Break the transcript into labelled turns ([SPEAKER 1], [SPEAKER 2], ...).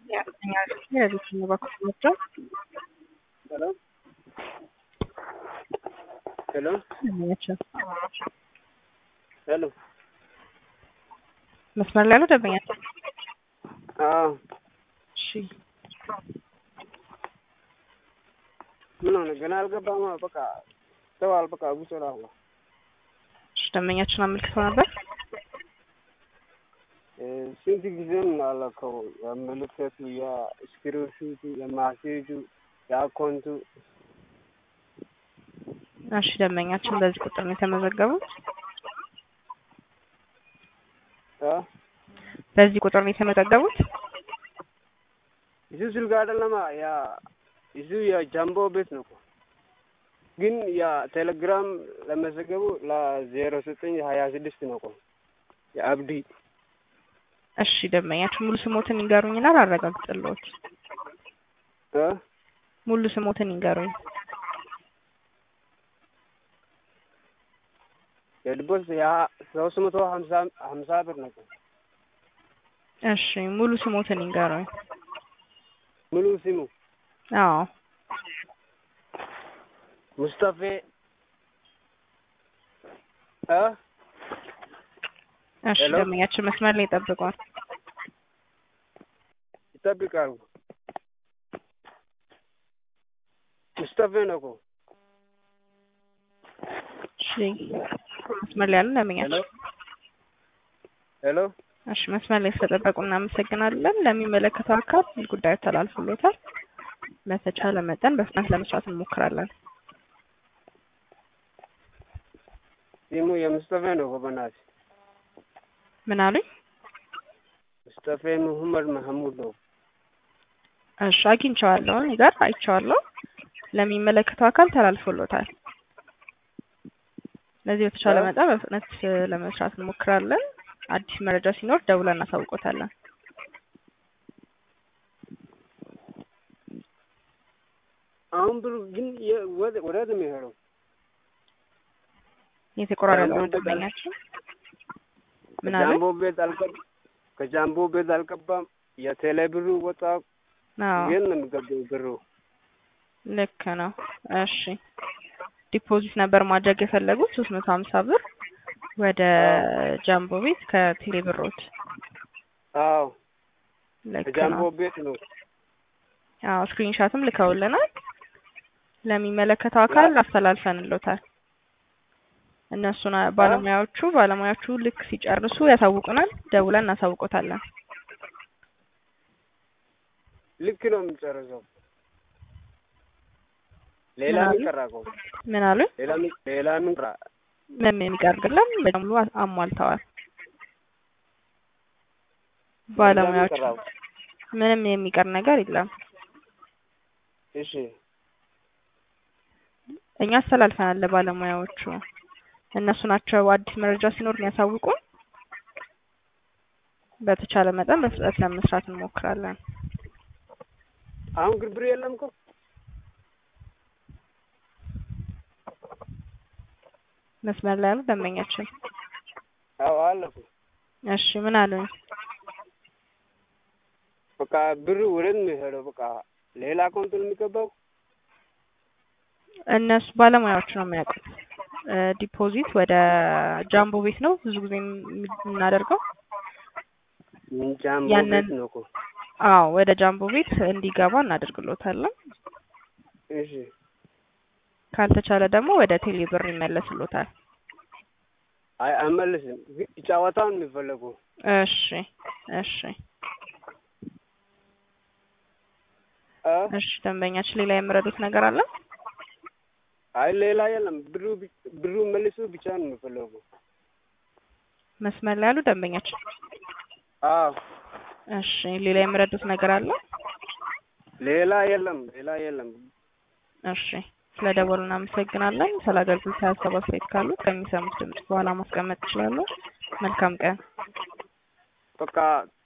[SPEAKER 1] የቤተሰብ በኩል ናቸው።
[SPEAKER 2] ሄሎ ሄሎ
[SPEAKER 1] ደንበኛቸው
[SPEAKER 2] ሄሎ
[SPEAKER 1] መስመር ላይ ያለው ደንበኛቸው።
[SPEAKER 2] አዎ
[SPEAKER 1] እሺ
[SPEAKER 2] ምን ሆነ? ገና አልገባም። በቃ ተዋል። በቃ ጉዞ ላሁ
[SPEAKER 1] እሺ ደንበኛችን አመልክተው ነበር።
[SPEAKER 2] ስንት ጊዜም አላከው የምልክቱ የስክሪንሹቱ የማሴጁ የአካውንቱ
[SPEAKER 1] እሺ ደንበኛችን በዚህ ቁጥር ነው የተመዘገቡት።
[SPEAKER 2] እ
[SPEAKER 1] በዚህ ቁጥር ነው የተመዘገቡት።
[SPEAKER 2] እሱ ስልክ አይደለማ ያ እሱ የጃምቦ ቤት ነው እኮ ግን የቴሌግራም ለመዘገቡ ለዜሮ ዘጠኝ ሀያ ስድስት ነው እኮ የአብዲ
[SPEAKER 1] እሺ ደንበኛችን ሙሉ ስሞትን ይንገሩኝና ላረጋግጥልዎት።
[SPEAKER 2] እ
[SPEAKER 1] ሙሉ ስሞትን ይንገሩኝ።
[SPEAKER 2] የድቦስ ያ ሶስት መቶ ሀምሳ ሀምሳ ብር ነው እኮ
[SPEAKER 1] እሺ ሙሉ ስሞትን ይንገሩኝ።
[SPEAKER 2] ሙሉ ስሙ
[SPEAKER 1] አዎ
[SPEAKER 2] ሙስጠፌ እ
[SPEAKER 1] እሺ
[SPEAKER 2] ሄሎ?
[SPEAKER 1] ደንበኛችን መስመር ላይ ይጠብቋል።
[SPEAKER 2] ይጠብቃሉ። ሙስጠፌ ነው እኮ
[SPEAKER 1] እሺ መስመር ላይ ያሉ
[SPEAKER 2] ሄሎ
[SPEAKER 1] ደንበኛችን
[SPEAKER 2] ሄሎ
[SPEAKER 1] እሺ መስመር ላይ ስለጠበቁ እናመሰግናለን። ለሚመለከተው አካል ጉዳዩ ተላልፎሎታል። በተቻለ መጠን በፍጥነት ለመስራት እንሞክራለን።
[SPEAKER 2] ስሙ የሙስጠፌ ነው እኮ በእናትህ
[SPEAKER 1] ምን አሉኝ?
[SPEAKER 2] ሙስጠፌ መሐመድ መሐሙድ ነው።
[SPEAKER 1] እሺ አግኝቼዋለሁ፣ እኔ ጋር አይቼዋለሁ። ለሚመለከተው አካል ተላልፎሎታል። ስለዚህ በተቻለ
[SPEAKER 2] እ?
[SPEAKER 1] መጠን በፍጥነት ለመስራት እንሞክራለን። አዲስ መረጃ ሲኖር ደውለን እናሳውቆታለን።
[SPEAKER 2] አሁን ብሩ ግን የ- ወደ- ወዴት ነው የሚሄደው?
[SPEAKER 1] የተቆራረጠው
[SPEAKER 2] ጃምቦ ቤት አል-
[SPEAKER 1] ደንበኛችን ምን አለ?
[SPEAKER 2] ከጃምቦ ቤት አልገባም። ከጃምቦ ቤት አልገባም። የቴሌ ብሩ ወጣ።
[SPEAKER 1] አዎ
[SPEAKER 2] የት ነው የሚገባው ብሩ?
[SPEAKER 1] ልክ ነው። እሺ ዲፖዚት ነበር ማድረግ የፈለጉት ሶስት መቶ ሀምሳ ብር ወደ ጃምቦ ቤት ከቴሌ ብሮት።
[SPEAKER 2] አዎ
[SPEAKER 1] ልክ
[SPEAKER 2] ከጃምቦ
[SPEAKER 1] ነው።
[SPEAKER 2] ቤት ነው።
[SPEAKER 1] አዎ ስክሪንሻትም ልከውልናል። ለሚመለከተው አካል አስተላልፈንሎታል። እነሱን ባለሙያዎቹ ባለሙያዎቹ ልክ ሲጨርሱ ያሳውቁናል። ደውለን እናሳውቆታለን።
[SPEAKER 2] ልክ ነው የሚጨርሰው። ሌላ
[SPEAKER 1] ምን አሉ?
[SPEAKER 2] ምን ቀራ እኮ?
[SPEAKER 1] ምን አሉ?
[SPEAKER 2] ሌላ ምን ሌላ ምን ቀራ?
[SPEAKER 1] ምንም የሚቀር የለም። በሙሉ አሟልተዋል ባለሙያዎቹ።
[SPEAKER 2] ሌላ ምን ቀራ?
[SPEAKER 1] ምንም የሚቀር ነገር የለም።
[SPEAKER 2] እሺ
[SPEAKER 1] እኛ አስተላልፈናል ለባለሙያዎቹ። እነሱ ናቸው አዲስ መረጃ ሲኖር የሚያሳውቁን። በተቻለ መጠን በፍጥነት ለመስራት እንሞክራለን።
[SPEAKER 2] አሁን ግርግር የለም እኮ
[SPEAKER 1] መስመር ላይ ያሉ ደንበኛችን
[SPEAKER 2] አዎ አለ እኮ።
[SPEAKER 1] እሺ ምን አሉኝ?
[SPEAKER 2] በቃ ብሩ ወዴት ነው የሚሄደው? በቃ ሌላ አካውንት ነው የሚገባው።
[SPEAKER 1] እነሱ ባለሙያዎቹ ነው የሚያውቁት። እ ዲፖዚት ወደ ጃምቦ ቤት ነው ብዙ ጊዜ የሚ- የምናደርገው።
[SPEAKER 2] ጃምቦ
[SPEAKER 1] ያንን-
[SPEAKER 2] ቤት ነው እኮ።
[SPEAKER 1] አዎ ወደ ጃምቦ ቤት እንዲገባ እናደርግሎታለን።
[SPEAKER 2] እሺ
[SPEAKER 1] ካልተቻለ ደግሞ ወደ ቴሌ ብር ይመለስሎታል።
[SPEAKER 2] አይ አመልስም። ግን ጨዋታውን የሚፈለጉ
[SPEAKER 1] እሺ እሺ
[SPEAKER 2] አ
[SPEAKER 1] እሺ ደንበኛችን ሌላ የምረዱት ነገር አለ?
[SPEAKER 2] አይ ሌላ የለም። ብሩ ቢ- ብሩ መልሱ ብቻ ነው የሚፈለጉ።
[SPEAKER 1] መስመር ላይ ያሉ ደንበኛችን
[SPEAKER 2] አዎ
[SPEAKER 1] እሺ ሌላ የምረዱት ነገር አለ?
[SPEAKER 2] ሌላ የለም። ሌላ የለም።
[SPEAKER 1] እሺ ስለ ደወሉ እናመሰግናለን። ስለ አገልግሎት ሀሳብ አስተያየት ካሉት ከሚሰሙት ድምጽ በኋላ ማስቀመጥ ይችላሉ። መልካም ቀን።
[SPEAKER 2] በቃ